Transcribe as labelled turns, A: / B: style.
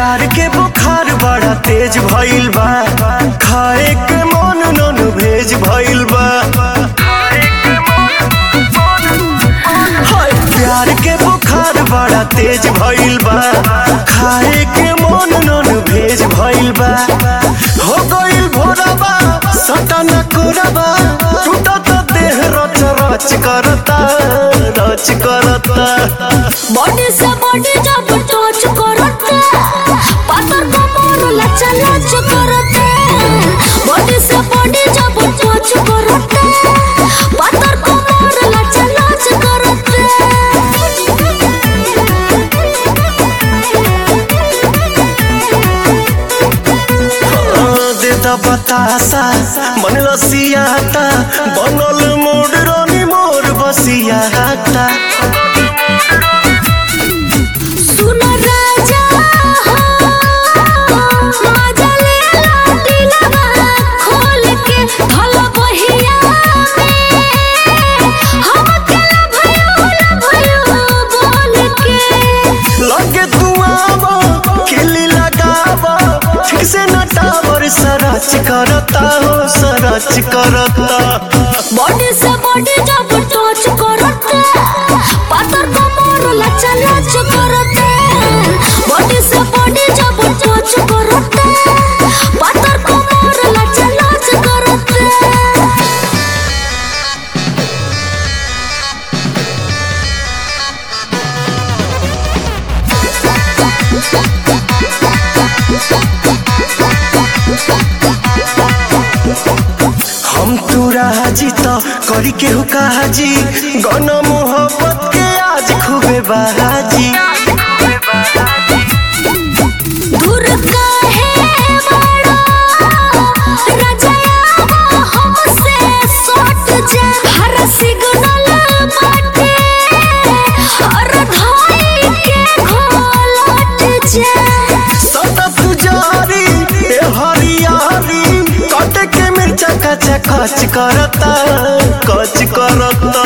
A: प्यार के बुखार बड़ा तेज भइल बा खाए के मन नन भेज भइल बा हाय, प्यार के बुखार बड़ा तेज भइल बा खाए के मन नन भेज भइल बा हो गइल भोरबा सटन कोरबा टूटत देह रच रच करता रच करता
B: बॉडी से बॉडी जब टच करते पातर कमर लचा लच करते बॉडी से बॉडी जब टच करते पातर कमर लचा लच करते
A: देता बतासा मन लसियाता बनल मोड़ रानी मोर बसियाता
B: सुनो राजा हो मजा ले ला दिलवा खोल के भला बहिया में हम अकेला भयो ना भयो बोल के
A: लगे तू आवा खिली लगावा ठीक से न टावर सरच करता हो सरच करता
B: बॉडी से बॉडी जब टच करते पातर कमर लचा लच करते बॉडी से बॉडी जब टच करते पातर कमर लचा लच करते
A: हम तू राजी तो करी के हुकाजी गन मोहब्बत के आज खूबे बाजी
B: दूर काहे बड़ा रजाया हमसे सट जा हर सिग्नल बाटे और धाई के घोलट जा
A: सदा पुजारी ए हरियारी कट के मिर्चा कच कच करता कच करता